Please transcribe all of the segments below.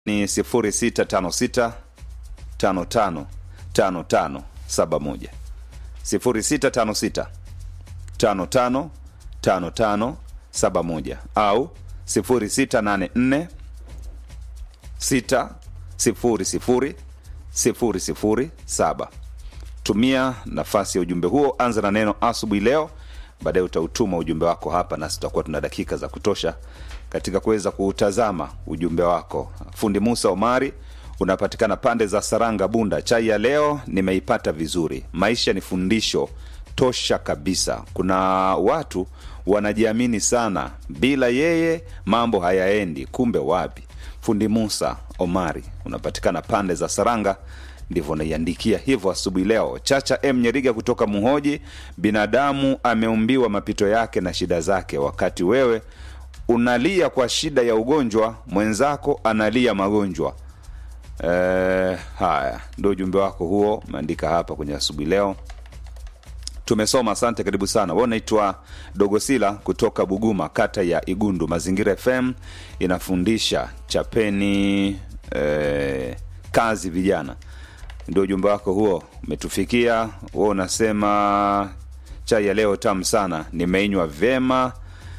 ni 0656 55 55 71 0656 55 55 71 au 0684 6 00 007 tumia nafasi ya ujumbe huo anza na neno asubuhi leo baadaye utautuma ujumbe wako hapa nasi tutakuwa tuna dakika za kutosha katika kuweza kuutazama ujumbe wako fundi musa omari unapatikana pande za saranga bunda chai ya leo nimeipata vizuri maisha ni fundisho tosha kabisa kuna watu wanajiamini sana bila yeye mambo hayaendi kumbe wapi fundi musa omari unapatikana pande za saranga ndivyo naiandikia hivyo asubuhi leo chacha m nyeriga kutoka muhoji binadamu ameumbiwa mapito yake na shida zake wakati wewe unalia kwa shida ya ugonjwa mwenzako analia magonjwa Eh, haya ndio ujumbe wako huo umeandika hapa kwenye asubuhi leo tumesoma asante karibu sana we unaitwa dogosila kutoka buguma kata ya igundu mazingira fm inafundisha chapeni eh, kazi vijana ndio ujumbe wako huo umetufikia we unasema chai ya leo tamu sana nimeinywa vyema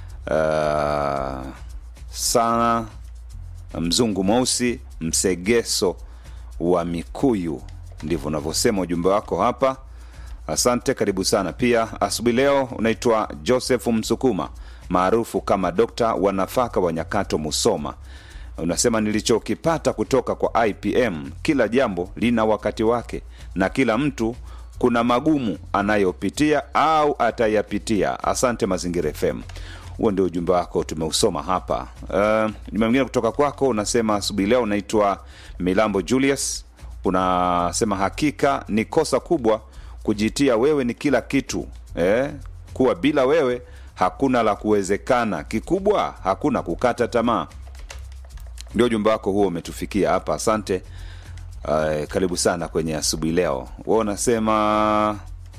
uh, sana mzungu mweusi msegeso wa mikuyu ndivyo unavyosema ujumbe wako hapa asante karibu sana pia asubuhi leo unaitwa joseph msukuma maarufu kama dokta wa nafaka wa nyakato musoma unasema nilichokipata kutoka kwa ipm kila jambo lina wakati wake na kila mtu kuna magumu anayopitia au atayapitia asante mazingira fm huo ndio ujumbe wako tumeusoma hapa uh, jumbe mwingine kutoka kwako unasema asubuhi leo unaitwa milambo julius unasema hakika ni kosa kubwa kujitia wewe ni kila kitu eh? kuwa bila wewe hakuna la kuwezekana kikubwa hakuna kukata tamaa ndio ujumbe wako huo umetufikia hapa asante uh, karibu sana kwenye asubuhi leo wa unasema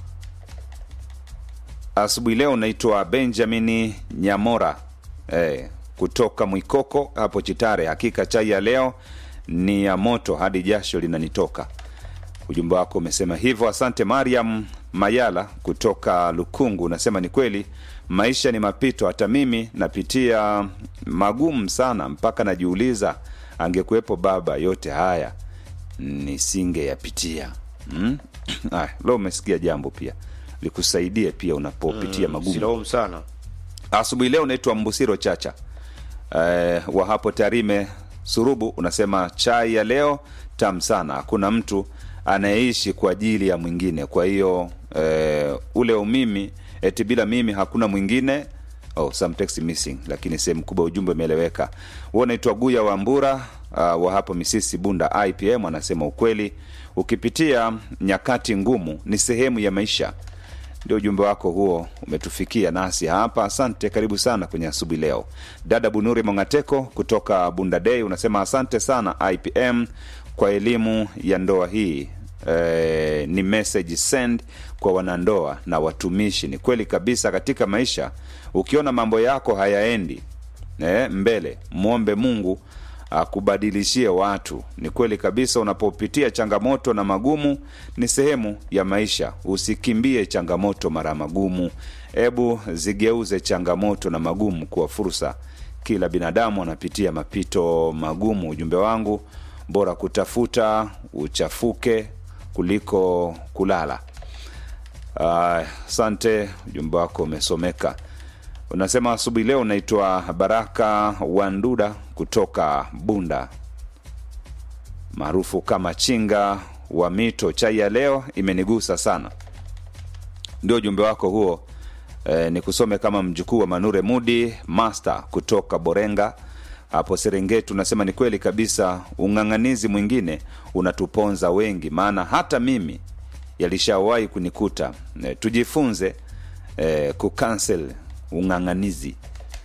asubuhi leo unaitwa benjamini nyamora eh, kutoka mwikoko hapo chitare hakika chai ya leo ni ya moto hadi jasho linanitoka ujumbe wako umesema hivyo asante mariam mayala kutoka lukungu unasema ni kweli maisha ni mapito hata mimi napitia magumu sana mpaka najiuliza angekuwepo baba yote haya nisingeyapitia mm? Aya, leo umesikia jambo pia likusaidie pia unapopitia mm, magumu silaumu sana asubuhi leo unaitwa mbusiro chacha eh, wa hapo tarime surubu unasema chai ya leo tam sana hakuna mtu anayeishi kwa ajili ya mwingine kwa hiyo eh, ule umimi eti bila mimi hakuna mwingine oh, some text missing lakini sehemu kubwa ujumbe umeeleweka huo unaitwa guya wa mbura uh, wa hapo misisi bunda ipm anasema ukweli ukipitia nyakati ngumu ni sehemu ya maisha ndio ujumbe wako huo umetufikia nasi hapa asante karibu sana kwenye asubuhi leo dada bunuri mongateko kutoka bunda dei unasema asante sana ipm kwa elimu ya ndoa hii e, ni message send kwa wanandoa na watumishi ni kweli kabisa katika maisha ukiona mambo yako hayaendi e, mbele mwombe mungu akubadilishie watu ni kweli kabisa unapopitia changamoto na magumu ni sehemu ya maisha usikimbie changamoto mara magumu hebu zigeuze changamoto na magumu kuwa fursa kila binadamu anapitia mapito magumu ujumbe wangu bora kutafuta uchafuke kuliko kulala asante uh, ujumbe wako umesomeka unasema asubuhi leo unaitwa baraka wanduda kutoka bunda maarufu kama chinga wa mito chai ya leo imenigusa sana ndio ujumbe wako huo e, ni kusome kama mjukuu wa manure mudi master kutoka borenga hapo serengeti unasema ni kweli kabisa ung'ang'anizi mwingine unatuponza wengi maana hata mimi yalishawahi kunikuta e, tujifunze e, kukansel ung'ang'anizi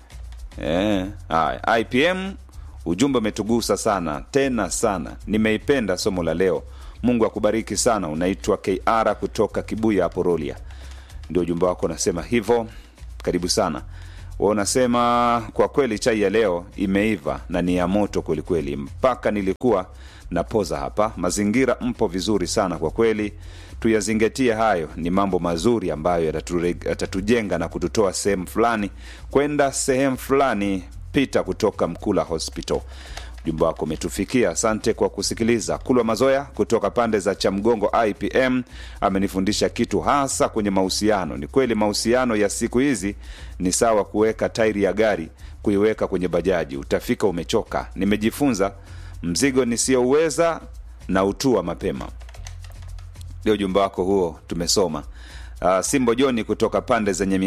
e, haya ipm ujumbe umetugusa sana tena sana nimeipenda somo la leo mungu akubariki sana unaitwa kr kutoka kibuya hapo rolia ndio ujumbe wako unasema hivyo karibu sana unasema kwa kweli chai ya leo imeiva na ni ya moto kwelikweli, mpaka nilikuwa napoza hapa. Mazingira mpo vizuri sana kwa kweli, tuyazingatie hayo. Ni mambo mazuri ambayo yatature- yatatujenga na kututoa sehemu fulani kwenda sehemu fulani. Pita kutoka Mkula Hospital, ujumbe wako umetufikia. Asante kwa kusikiliza. Kulwa Mazoya kutoka pande za Chamgongo IPM amenifundisha kitu hasa kwenye mahusiano. Ni kweli mahusiano ya siku hizi ni sawa kuweka tairi ya gari kuiweka kwenye bajaji, utafika umechoka. Nimejifunza mzigo nisiyouweza na utua mapema. Ndio ujumbe wako huo, tumesoma. Uh, Simbo Joni kutoka pande zenye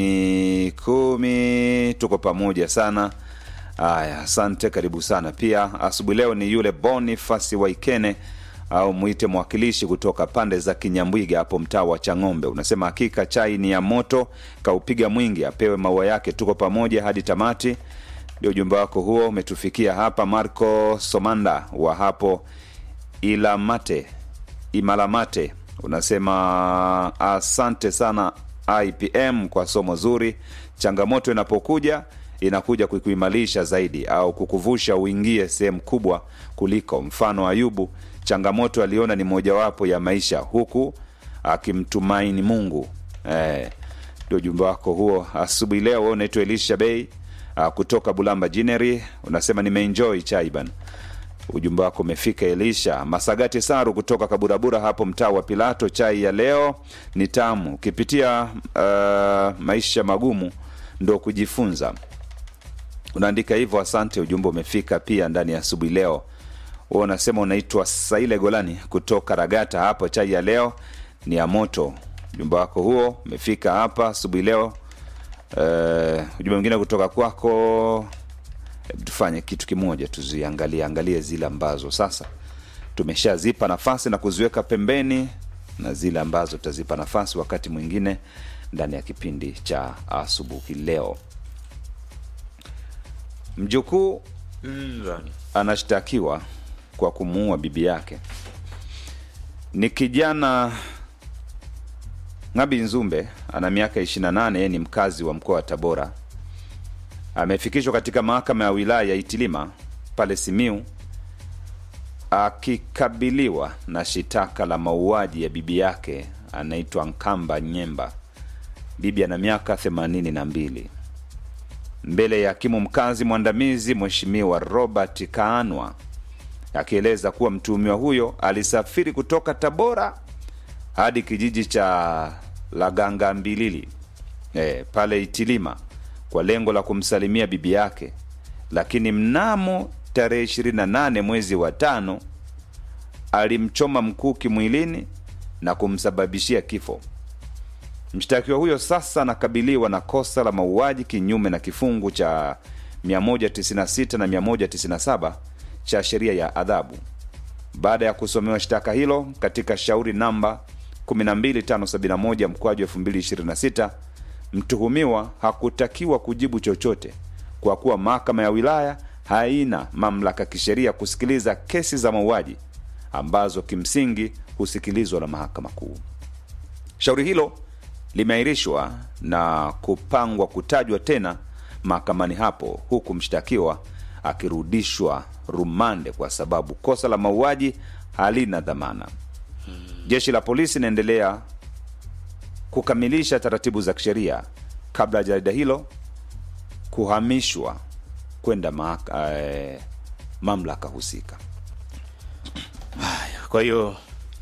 Mikumi, tuko pamoja sana. Aya, asante, karibu sana pia. Asubuhi leo ni yule Bonifasi Waikene au mwite mwakilishi kutoka pande za Kinyambwiga hapo mtaa wa Chang'ombe. Unasema hakika chai ni ya moto, kaupiga mwingi, apewe maua yake. Tuko pamoja hadi tamati. Ndio ujumbe wako huo umetufikia hapa. Marco Somanda wa hapo Ilamate Imalamate unasema asante sana IPM kwa somo zuri. Changamoto inapokuja inakuja kukuimarisha zaidi au kukuvusha uingie sehemu kubwa kuliko. Mfano Ayubu, changamoto aliona ni mojawapo ya maisha, huku akimtumaini Mungu. Eh, ndio ujumbe wako huo asubuhi leo. Wewe unaitwa Elisha Bey ah, kutoka Bulamba Jineri, unasema nimeenjoy chai bana ujumbe wako umefika Elisha Masagati Saru kutoka Kaburabura hapo mtaa wa Pilato. Chai ya leo ni tamu, ukipitia uh, maisha magumu ndo kujifunza. Unaandika hivyo, asante. Ujumbe umefika pia ndani ya asubuhi leo. Wewe unasema unaitwa Saile Golani kutoka Ragata hapo. Chai ya leo ni ya moto. Ujumbe wako huo umefika hapa asubuhi leo. Uh, ujumbe mwingine kutoka kwako Hebu tufanye kitu kimoja, tuziangalie angalie zile ambazo sasa tumeshazipa nafasi na kuziweka pembeni na zile ambazo tutazipa nafasi wakati mwingine ndani ya kipindi cha asubuhi leo. Mjukuu Mm, bwana. anashtakiwa kwa kumuua bibi yake. Ni kijana Ngabi Nzumbe, ana miaka 28, yeye ni mkazi wa mkoa wa Tabora. Amefikishwa katika mahakama ya wilaya ya Itilima pale Simiu akikabiliwa na shitaka la mauaji ya bibi yake anaitwa Nkamba Nyemba. Bibi ana miaka 82 mbele ya hakimu mkazi mwandamizi Mheshimiwa Robert Kaanwa akieleza kuwa mtuhumiwa huyo alisafiri kutoka Tabora hadi kijiji cha Laganga Mbilili e, pale Itilima kwa lengo la kumsalimia bibi yake, lakini mnamo tarehe 28 mwezi wa tano alimchoma mkuki mwilini na kumsababishia kifo. Mshtakiwa huyo sasa anakabiliwa na kosa la mauaji kinyume na kifungu cha 196 na 197 cha sheria ya adhabu. Baada ya kusomewa shtaka hilo katika shauri namba 12571 mkwaju 2026, mtuhumiwa hakutakiwa kujibu chochote kwa kuwa mahakama ya wilaya haina mamlaka kisheria kusikiliza kesi za mauaji ambazo kimsingi husikilizwa na mahakama kuu. Shauri hilo limeahirishwa na kupangwa kutajwa tena mahakamani hapo, huku mshtakiwa akirudishwa rumande kwa sababu kosa la mauaji halina dhamana. Jeshi la polisi linaendelea kukamilisha taratibu za kisheria kabla ya jarida hilo kuhamishwa kwenda mahaka- eh, mamlaka husika. Kwa hiyo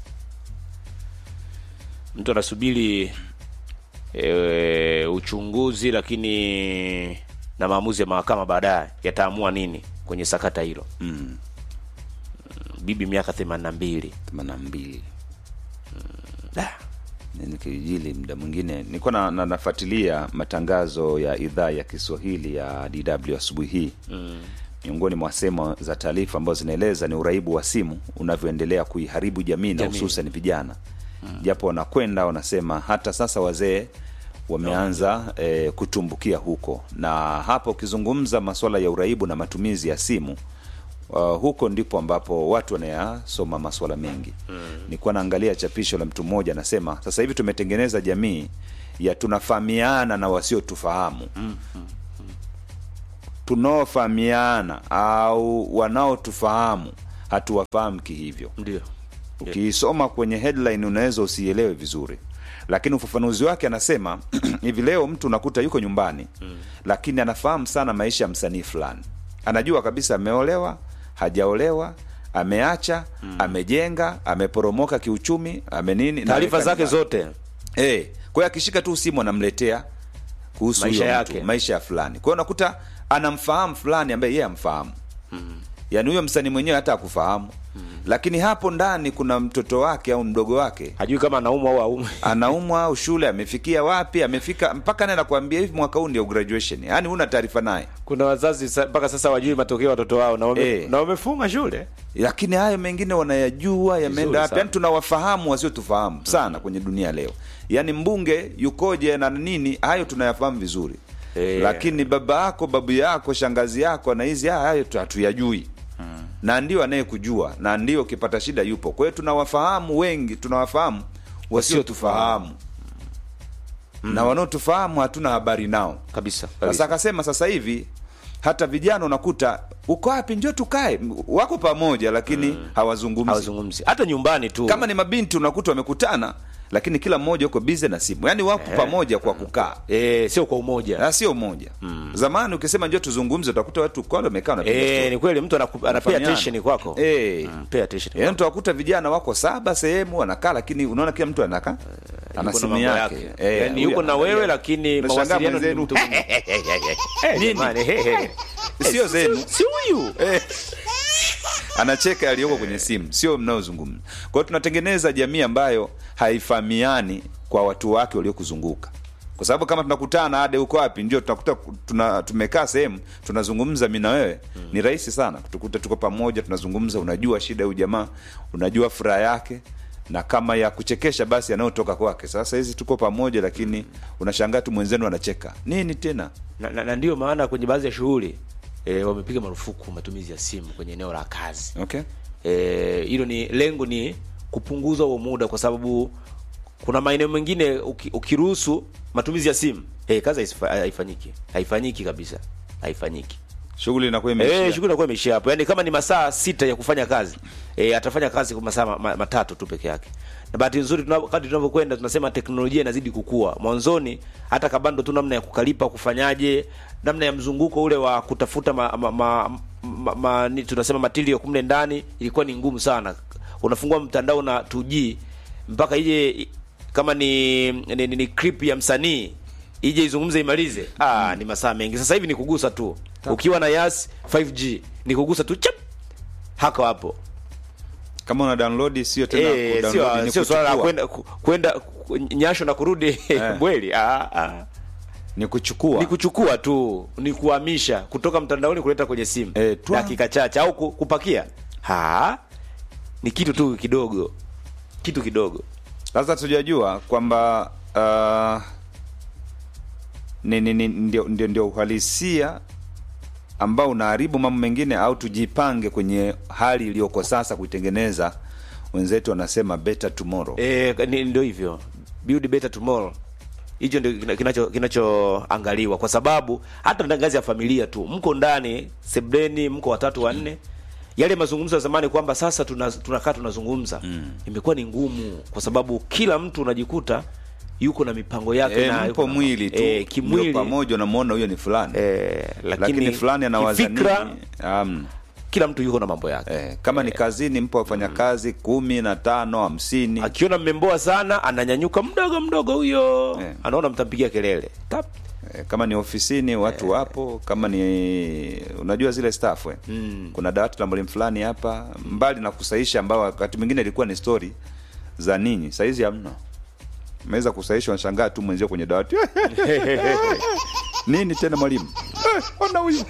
mtu anasubiri e, uchunguzi, lakini na maamuzi ya mahakama baadaye yataamua nini kwenye sakata hilo. Mm, Bibi miaka themanini na mbili 82 Da. Nini kijili muda mwingine nilikuwa na, na, nafuatilia matangazo ya idhaa ya Kiswahili ya DW asubuhi hii mm. miongoni mwa sehemu za taarifa ambazo zinaeleza ni uraibu wa simu unavyoendelea kuiharibu jamii na Jamii. hususan vijana japo wanakwenda wanasema hata sasa wazee wameanza eh, kutumbukia huko na hapa ukizungumza masuala ya uraibu na matumizi ya simu uh, huko ndipo ambapo watu wanayasoma masuala mengi mm. nilikuwa naangalia chapisho la mtu mmoja anasema sasa hivi tumetengeneza jamii ya tunafahamiana na wasiotufahamu tunaofahamiana au wanaotufahamu hatuwafahamu kihivyo ndio ukiisoma kwenye headline unaweza usielewe vizuri lakini ufafanuzi wake anasema hivi leo mtu unakuta yuko nyumbani mm. lakini anafahamu sana maisha ya msanii fulani anajua kabisa ameolewa hajaolewa ameacha mm. amejenga ameporomoka kiuchumi amenini na taarifa ameweka zake nyumbani. zote Eh, kwa hiyo akishika tu simu anamletea kuhusu Maisha huyo yake. mtu, maisha ya fulani. Kwa hiyo unakuta anamfahamu fulani ambaye yeye amfahamu. Mm. Yaani huyo msanii mwenyewe hata akufahamu. Mm. Lakini hapo ndani kuna mtoto wake au mdogo wake hajui kama anaumwa au aumwi anaumwa au shule amefikia wapi, amefika mpaka naye anakuambia hivi mwaka huu ndio graduation. Yaani huna taarifa naye. kuna wazazi sa- mpaka sasa wajui matokeo ya watoto wao na wame, Eh. na wamefunga shule lakini hayo mengine wanayajua yameenda Vizuri wapi sana. yani tunawafahamu wasiotufahamu sana kwenye dunia leo yaani mbunge yukoje na nini hayo tunayafahamu vizuri Eh. lakini baba yako babu yako shangazi yako na hizi haya hayo tu- hatuyajui na ndio anayekujua na ndio ukipata shida yupo kwa hiyo tunawafahamu wengi tunawafahamu wasiotufahamu na wanaotufahamu hatuna habari nao kabisa, sasa kabisa. akasema sasa hivi hata vijana unakuta uko wapi njoo tukae wako pamoja lakini hawazungumzi hawazungumzi hata nyumbani tu kama ni mabinti unakuta wamekutana lakini kila mmoja uko bize na simu yaani wapo pamoja kwa kukaa eh, sio kwa umoja na sio umoja zamani ukisema njoo tuzungumze utakuta watu kwale wamekaa wanapiga eh, story. ni kweli mtu anaku- anapea Wanafahamiana. attention kwako Eh. Mm, pay attention yaani utawakuta vijana wako saba sehemu wanakaa lakini unaona kila mtu anakaa ana Yuko na simu mambo yake yake. Eh, Yaani huyu yuko na anaangalia. wewe lakini Unashangaa mawasiliano ni mwenzenu, mtu mwingine. Eh, Nini? jamani, he, he. sio zenu si huyu Eh. anacheka aliyoko kwenye simu sio mnaozungumza kwa hiyo tunatengeneza jamii ambayo haifahamiani kwa watu wake waliokuzunguka kwa sababu kama tunakutana ade uko wapi ndio tunakuta tuna, tumekaa sehemu tunazungumza mi na wewe mm. ni rahisi sana tukuta tuko pamoja tunazungumza unajua shida ya huyu jamaa unajua furaha yake na kama ya kuchekesha basi yanayotoka kwake sasa hizi tuko pamoja lakini unashangaa tu mwenzenu anacheka nini tena na, na, na ndio maana kwenye baadhi ya shughuli e, wamepiga marufuku matumizi ya simu kwenye eneo la kazi okay Eh, hilo ni lengo ni kupunguza huo muda kwa sababu kuna maeneo mengine uki, ukiruhusu matumizi ya simu eh, kazi haisifa- haifanyiki haifanyiki kabisa haifanyiki shughuli inakuwa imeishia Eh, shughuli inakuwa imeishia hapo. Yaani kama ni masaa sita ya kufanya kazi, eh, atafanya kazi kwa masaa ma, ma, matatu tu peke yake. Na bahati nzuri tunapo kadri tunavyokwenda tunasema teknolojia inazidi kukua. Mwanzoni hata kabando tu namna ya kukalipa kufanyaje, namna ya mzunguko ule wa kutafuta ma, ma, ma, ma, ma ni, tunasema material kumle ndani ilikuwa ni ngumu sana. Unafungua mtandao na 2G mpaka ije kama ni ni, ni, ni clip ya msanii ije izungumze imalize ah, ni masaa mengi sasa hivi ni kugusa tu ukiwa na yas 5g ni kugusa tu chap hako hapo kama una download sio tena eh, kudownload, sio ni sio swala la kuchukua. kwenda ku- kwenda ku- nyasho na kurudi bweli ah, ah. ni kuchukua ni kuchukua tu ni kuhamisha kutoka mtandaoni kuleta kwenye simu Eh, twa. dakika chache au ku- kupakia ha ni kitu tu kidogo kitu kidogo sasa tujajua kwamba uh, ni, ni, ni, ndio, ndio, ndio uhalisia ambao unaharibu mambo mengine au tujipange kwenye hali iliyoko sasa kuitengeneza wenzetu wanasema better tomorrow Eh, ni- ndio hivyo build better tomorrow hicho ndio kina- kinacho kinachoangaliwa kwa sababu hata ndani ngazi ya familia tu mko ndani sebleni mko watatu wanne yale mazungumzo ya zamani kwamba sasa tuna- tunakaa tunazungumza imekuwa ni ngumu kwa sababu kila mtu unajikuta yuko na mipango yake e, na mpo yuko na- mwili tu eh, kimwili ndio pamoja unamwona huyo ni fulani eh, lakini, lakini fulani anawaza kifikra, nini um, kila mtu yuko na mambo yake eh, kama ni kazini mpo wafanyakazi kumi na tano hamsini akiona mmemboa sana ananyanyuka mdogo mdogo huyo Eh. anaona mtampigia kelele Tap. Eh, kama ni ofisini watu wapo kama ni unajua zile staff eh. Mm. kuna dawati la mwalimu fulani hapa mbali na kusaisha ambao wakati mwingine ilikuwa ni story za ninyi saizi hamna meweza kusaisha wanashangaa tu mwenzio kwenye dawati nini tena mwalimu Eh, ona huyu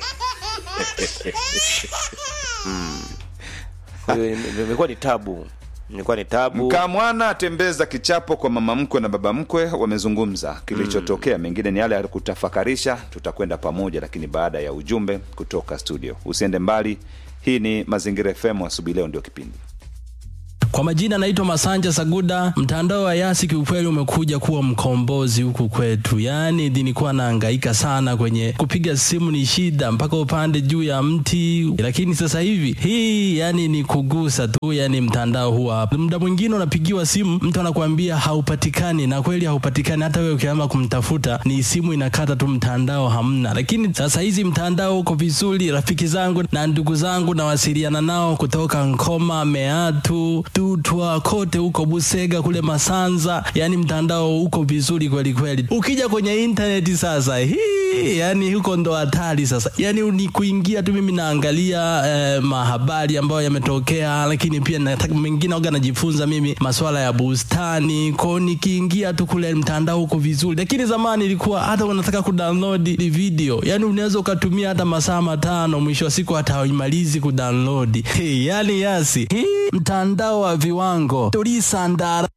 Kwa hiyo ime- imekuwa ni tabu imekuwa ni tabu mkaa mwana atembeza kichapo kwa mama mkwe na baba mkwe wamezungumza kilichotokea mengine ni yale ya kutafakarisha tutakwenda pamoja lakini baada ya ujumbe kutoka studio usiende mbali hii ni mazingira fm asubuhi leo ndio kipindi Kwa majina naitwa Masanja Saguda. Mtandao wa Yasi kiukweli umekuja kuwa mkombozi huku kwetu, yaani nilikuwa nahangaika sana kwenye kupiga simu, ni shida mpaka upande juu ya mti, lakini sasa hivi hii yani ni kugusa tu, yani mtandao huwa hapa. Muda mwingine unapigiwa simu, mtu anakuambia haupatikani, na kweli haupatikani. Hata wewe ukiamua kumtafuta, ni simu inakata tu, mtandao hamna. Lakini sasa hizi mtandao uko vizuri. Rafiki zangu na ndugu zangu nawasiliana nao kutoka Nkoma, Meatu, Tutwa, kote huko Busega, kule Masanza, yani mtandao uko vizuri kweli kweli. Ukija kwenye intaneti sasa hii, yani huko ndo hatari sasa, yani ni kuingia tu. Mimi naangalia eh, mahabari ambayo yametokea, lakini pia nataka mengine waga najifunza mimi masuala ya bustani kwao, nikiingia tu kule mtandao uko vizuri. Lakini zamani ilikuwa hata unataka kudownload video, yani unaweza ukatumia hata masaa matano, mwisho wa siku hata haimalizi kudownload. Hey, yani Yasi hii mtandao wa viwango tulisandara